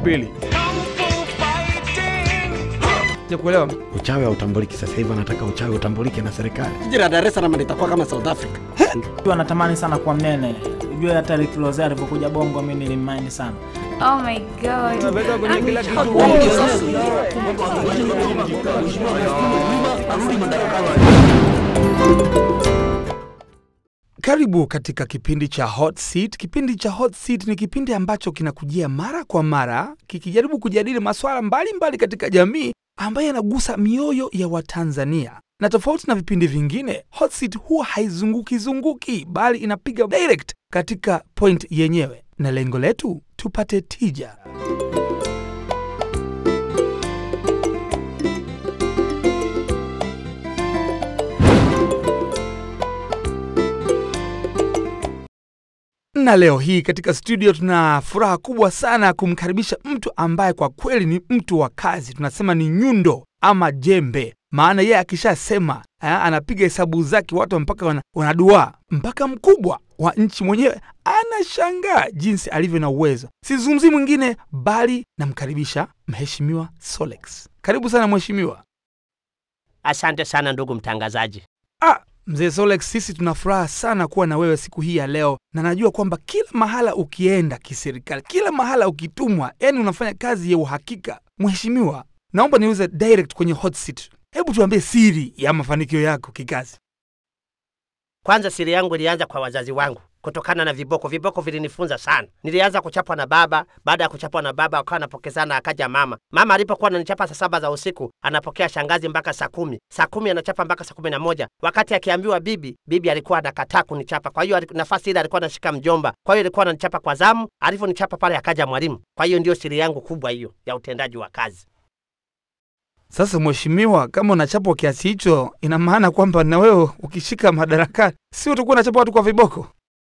pilipili. Sijakuelewa. Uchawi hautambuliki sasa hivi, anataka uchawi utambulike na serikali. Jiji la Dar es Salaam litakuwa kama South Africa. Ujua natamani sana kuwa mnene. Ujue hata Rick Ross alivyokuja Bongo mimi nilimmaini sana. Oh my god. Unaweka kwenye kila kitu. Karibu katika kipindi cha Hot Seat. Kipindi cha Hot Seat ni kipindi ambacho kinakujia mara kwa mara kikijaribu kujadili masuala mbalimbali katika jamii ambayo yanagusa mioyo ya Watanzania. Na tofauti na vipindi vingine, Hot Seat huwa haizunguki zunguki, bali inapiga direct katika point yenyewe, na lengo letu tupate tija. na leo hii katika studio tuna furaha kubwa sana kumkaribisha mtu ambaye kwa kweli ni mtu wa kazi, tunasema ni nyundo ama jembe, maana yeye akishasema ah, anapiga hesabu zake, watu mpaka wana, wanaduaa, mpaka mkubwa wa nchi mwenyewe anashangaa jinsi alivyo na uwezo. Sizungumzi mwingine bali namkaribisha Mheshimiwa Solex. Karibu sana mheshimiwa. Asante sana ndugu mtangazaji. Ah, mzee Solex, sisi tuna furaha sana kuwa na wewe siku hii ya leo, na najua kwamba kila mahala ukienda kiserikali, kila mahala ukitumwa, yani unafanya kazi ya uhakika. Mheshimiwa, naomba niuze direct kwenye hot seat. Hebu tuambie siri ya mafanikio yako kikazi. Kwanza siri yangu ilianza kwa wazazi wangu kutokana na viboko. Viboko vilinifunza sana. Nilianza kuchapwa na baba. Baada ya kuchapwa na baba, akawa anapokezana, akaja mama. Mama alipokuwa ananichapa saa saba za usiku, anapokea shangazi mpaka saa kumi. Saa kumi anachapa mpaka saa kumi na moja. Wakati akiambiwa bibi, bibi alikuwa anakataa kunichapa. Kwa hiyo aliku- nafasi ile alikuwa anashika mjomba, kwa hiyo alikuwa ananichapa kwa zamu. Alivyonichapa pale, akaja mwalimu. Kwa hiyo ndio siri yangu kubwa hiyo ya utendaji wa kazi. Sasa mheshimiwa, kama unachapwa kiasi hicho, ina maana kwamba na wewe ukishika madarakani, si utakuwa unachapa watu kwa viboko?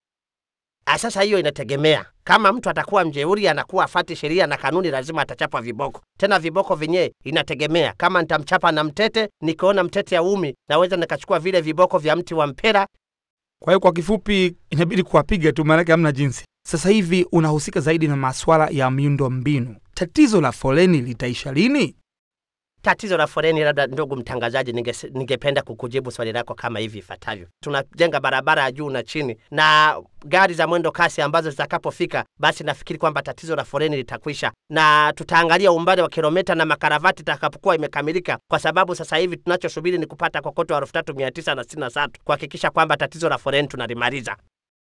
Ah, Sasa hiyo inategemea. Kama mtu atakuwa mjeuri, anakuwa afati sheria na kanuni, lazima atachapa viboko. Tena viboko vyenyewe inategemea. Kama nitamchapa na mtete, nikiona mtete ya umi, naweza nikachukua vile viboko vya mti wa mpera. Kwa hiyo kwa kifupi, inabidi kuwapiga tu, maanake hamna jinsi. Sasa hivi unahusika zaidi na maswala ya miundo mbinu. Tatizo la foleni litaisha lini? Tatizo la foleni, labda ndugu mtangazaji, ninge- ningependa kukujibu swali lako kama hivi ifuatavyo. Tunajenga barabara ya juu na chini, na gari za mwendo kasi ambazo zitakapofika, basi nafikiri kwamba tatizo la foleni litakwisha, na tutaangalia umbali wa kilomita na makaravati itakapokuwa imekamilika, kwa sababu sasa hivi tunachosubiri ni kupata kokoto elfu tatu mia tisa na sitini na tatu kuhakikisha kwamba tatizo la foleni tunalimaliza.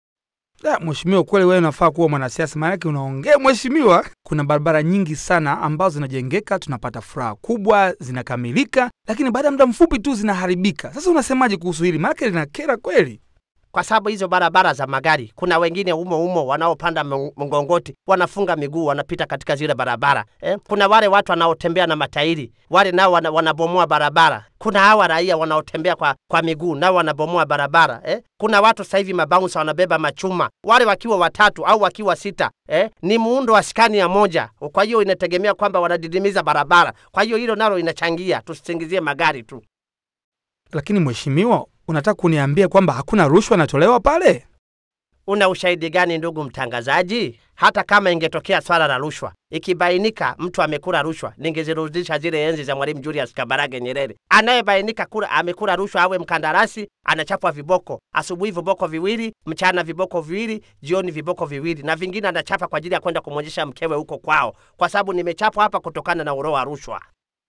Da, mheshimiwa, kweli wewe unafaa kuwa mwanasiasa, maanake unaongea mheshimiwa. Kuna barabara nyingi sana ambazo zinajengeka, tunapata furaha kubwa, zinakamilika, lakini baada ya muda mfupi tu zinaharibika. Sasa unasemaje kuhusu hili? Maanake linakera kweli. kwa sababu hizo barabara za magari, kuna wengine umo umo wanaopanda mng- mngongoti, wanafunga miguu, wanapita katika zile barabara eh? Kuna wale watu wanaotembea na matairi, wale nao wana, wanabomoa barabara. Kuna hawa raia wanaotembea kwa, kwa miguu, nao wanabomoa barabara eh? Kuna watu sasa hivi mabaunsa wanabeba machuma, wale wakiwa watatu au wakiwa sita eh? Ni muundo wa skani ya moja, kwa hiyo inategemea kwamba wanadidimiza barabara. Kwa hiyo hilo nalo inachangia, tusisingizie magari tu. Lakini mheshimiwa, unataka kuniambia kwamba hakuna rushwa inatolewa pale? Una ushahidi gani ndugu mtangazaji? Hata kama ingetokea swala la rushwa, ikibainika mtu amekula rushwa, ningezirudisha zile enzi za Mwalimu Julius Kabarage Nyerere. Anayebainika kula amekula rushwa awe mkandarasi, anachapwa viboko, asubuhi viboko viwili, mchana viboko viwili, jioni viboko viwili, na vingine anachapa kwa ajili ya kwenda kumwonyesha mkewe huko kwao, kwa sababu nimechapwa hapa kutokana na uroa wa rushwa.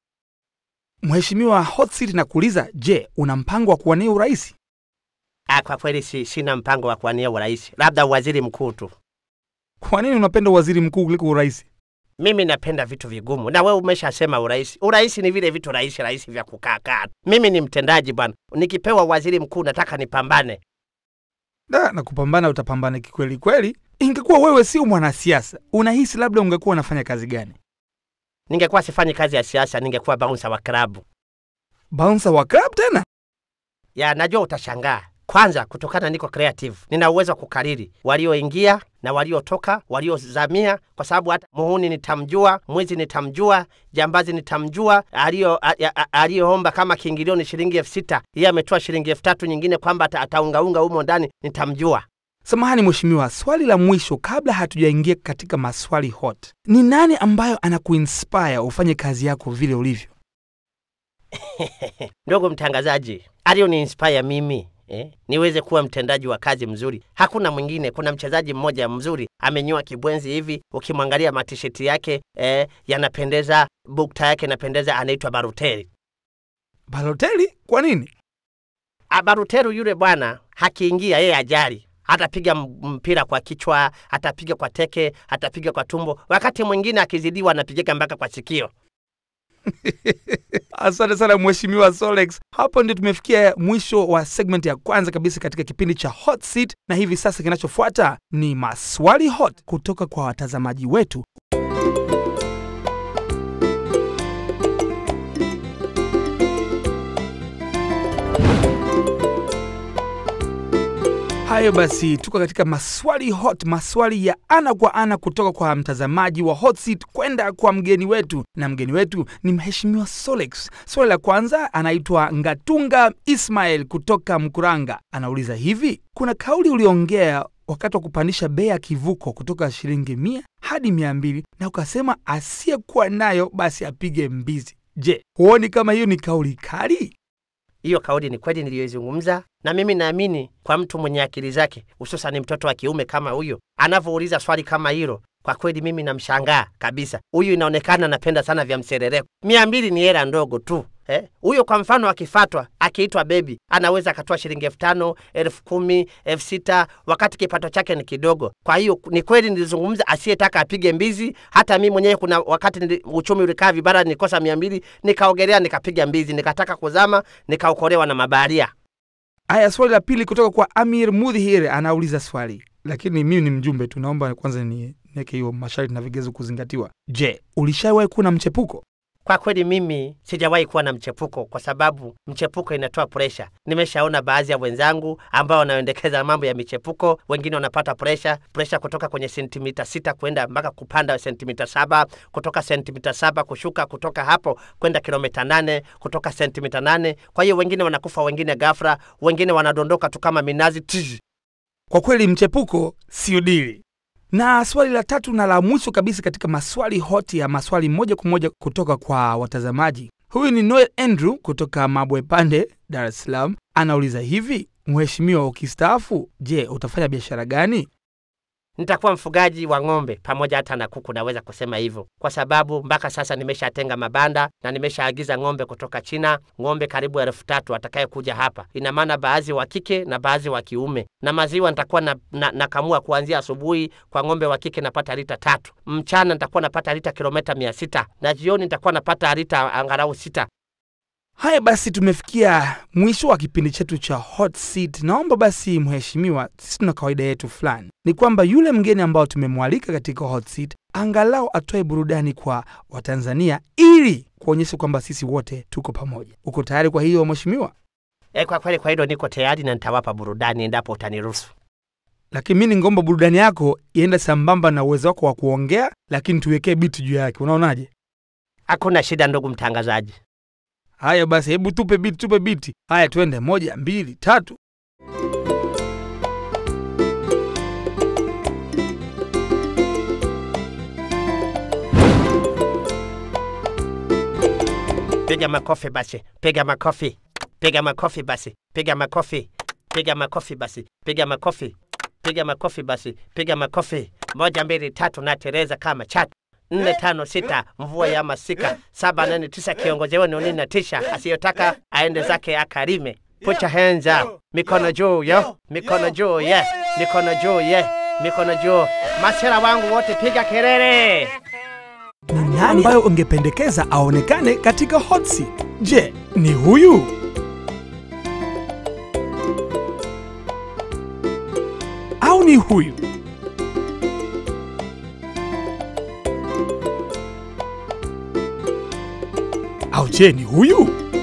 Mheshimiwa Hot Seat nakuuliza, je, una mpango wa kuwania urais? Ah, kwa kweli si, sina mpango wa kuwania urais, labda waziri mkuu tu. Kwa nini unapenda waziri mkuu kuliko urais? Mimi napenda vitu vigumu, na wewe umeshasema urais. Urais ni vile vitu rahisi rahisi vya kukaa kaa. Mimi ni mtendaji bwana, nikipewa waziri mkuu nataka nipambane. Da, na kupambana utapambana kikweli kweli. Ingekuwa wewe sio mwanasiasa, unahisi labda ungekuwa unafanya kazi gani? Ningekuwa sifanyi kazi ya siasa, ningekuwa bouncer wa klabu. Bouncer wa club tena? Ya, najua utashangaa. Kwanza kutokana niko creative, nina uwezo wa kukariri walioingia na waliotoka, waliozamia, kwa sababu hata muhuni nitamjua, mwizi nitamjua, jambazi nitamjua, aliyo- a- a- aliyoomba kama kiingilio ni shilingi elfu sita yeye ametoa shilingi elfu tatu nyingine kwamba ata- ataungaunga humo ndani, nitamjua. Samahani mheshimiwa, swali la mwisho kabla hatujaingia katika maswali hot, ni nani ambayo anakuinspire ufanye kazi yako vile ulivyo? Ndugu mtangazaji, alioni inspire mimi eh, niweze kuwa mtendaji wa kazi mzuri. Hakuna mwingine. Kuna mchezaji mmoja mzuri amenyoa kibwenzi hivi, ukimwangalia matisheti yake eh, yanapendeza, bukta yake inapendeza, anaitwa Baruteri. Baloteli? Kwa nini? Ah, Baruteru yule bwana hakiingia yeye ajali atapiga m- mpira kwa kichwa, atapiga kwa teke, atapiga kwa tumbo. Wakati mwingine akizidiwa anapigaga mpaka kwa sikio. Asante sana mheshimiwa Solex. Hapo ndio tumefikia mwisho wa segment ya kwanza kabisa katika kipindi cha Hot Seat, na hivi sasa kinachofuata ni maswali hot kutoka kwa watazamaji wetu. Hayo basi, tuko katika maswali hot, maswali ya ana kwa ana kutoka kwa mtazamaji wa Hot Seat kwenda kwa mgeni wetu, na mgeni wetu ni mheshimiwa Solex. Swali la kwanza anaitwa Ngatunga Ismail kutoka Mkuranga, anauliza hivi: kuna kauli uliongea wakati wa kupandisha bei ya kivuko kutoka shilingi mia hadi mia mbili na ukasema asiyekuwa nayo basi apige mbizi. Je, huoni kama hiyo ni kauli kali? Hiyo kauli ni kweli niliyoizungumza, na mimi naamini kwa mtu mwenye akili zake, hususan mtoto wa kiume kama huyo anavyouliza swali kama hilo, kwa kweli mimi namshangaa kabisa. Huyu inaonekana anapenda sana vya mserereko. Mia mbili ni hela ndogo tu eh? Huyo kwa mfano akifatwa akiitwa bebi, anaweza akatoa shilingi elfu tano elfu kumi elfu sita wakati kipato chake ni kidogo. Kwa hiyo ni kweli nilizungumza, asiyetaka apige mbizi. Hata mimi mwenyewe kuna wakati nili, uchumi ulikaa vibara, nilikosa mia mbili nikaogelea, nikapiga mbizi, nikataka kuzama, nikaokolewa na mabaharia. Aya, swali la pili kutoka kwa Amir Mudhihir anauliza swali, lakini mimi ni mjumbe tu, naomba kwanza ni niweke hiyo masharti na vigezo kuzingatiwa. Je, ulishawahi kuwa na mchepuko? Kwa kweli mimi sijawahi kuwa na mchepuko kwa sababu mchepuko inatoa presha. Nimeshaona baadhi ya wenzangu ambao wanaendekeza mambo ya michepuko, wengine wanapata presha, presha kutoka kwenye sentimita sita kwenda mpaka kupanda sentimita saba, kutoka sentimita saba kushuka, kutoka hapo kwenda kilomita nane, kutoka sentimita nane. Kwa hiyo wengine wanakufa, wengine ghafla, wengine wanadondoka tu kama minazi tizi. Kwa kweli mchepuko sio dili. Na swali la tatu na la mwisho kabisa katika maswali hoti ya maswali moja kwa moja kutoka kwa watazamaji. Huyu ni Noel Andrew kutoka Mabwe Pande, Dar es Salaam. Anauliza hivi, mheshimiwa, ukistaafu, je, utafanya biashara gani? nitakuwa mfugaji wa ng'ombe pamoja hata na kuku, naweza kusema hivyo, kwa sababu mpaka sasa nimeshatenga mabanda na nimeshaagiza ng'ombe kutoka China, ng'ombe karibu elfu tatu atakaye kuja hapa. Ina maana baadhi wa kike na baadhi wa kiume, na maziwa nitakuwa na, na, nakamua kuanzia asubuhi. Kwa ng'ombe wa kike napata lita tatu, mchana nitakuwa napata lita kilomita mia sita na jioni nitakuwa napata lita angalau sita. Haya basi, tumefikia mwisho wa kipindi chetu cha Hot Seat. Naomba basi, mheshimiwa, sisi tuna kawaida yetu fulani, ni kwamba yule mgeni ambao tumemwalika katika Hot Seat angalau atoe burudani kwa Watanzania ili kuonyesha kwamba sisi wote tuko pamoja. Uko tayari kwa hiyo mheshimiwa? E, kwa kweli kwa hilo niko tayari na nitawapa burudani endapo utaniruhusu. Lakini mi ningomba burudani yako iende sambamba na uwezo wako wa kuongea, lakini tuwekee biti juu yake. Unaonaje? Hakuna shida, ndugu mtangazaji. Haya basi, hebu tupe biti, tupe biti. Haya, twende, moja, mbili, tatu. Piga makofi basi, piga makofi, piga makofi basi, piga makofi, piga makofi basi, piga makofi, piga makofi basi, piga makofi. Moja, mbili, tatu, na Tereza kama chatu nne tano sita mvua ya masika saba nane tisa kiongozi wenu nini na tisha asiyotaka aende zake akarime put your hands up mikono juu yo mikono juu ye mikono juu ye mikono juu masera wangu wote piga kelele Ni nani ambayo ungependekeza aonekane katika hot seat? Je, ni huyu? Au ni huyu? Au je, ni huyu?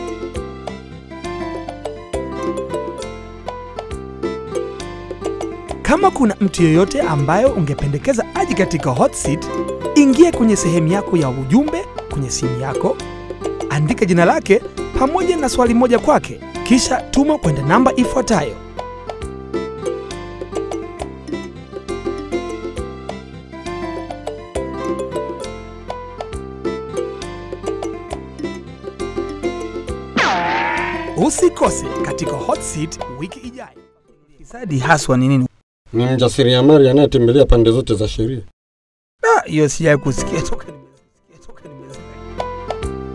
Kama kuna mtu yeyote ambayo ungependekeza aje katika hot seat, ingia kwenye sehemu yako ya ujumbe kwenye simu yako, andika jina lake pamoja na swali moja kwake, kisha tuma kwenda namba ifuatayo Usikose katika Hot Seat wiki ijayo. Fisadi haswa ni nini? Ni mjasiriamali anayetembelea pande zote za sheria. Ah, Hiyo sijai kusikia toka nimesikia toka nimesikia.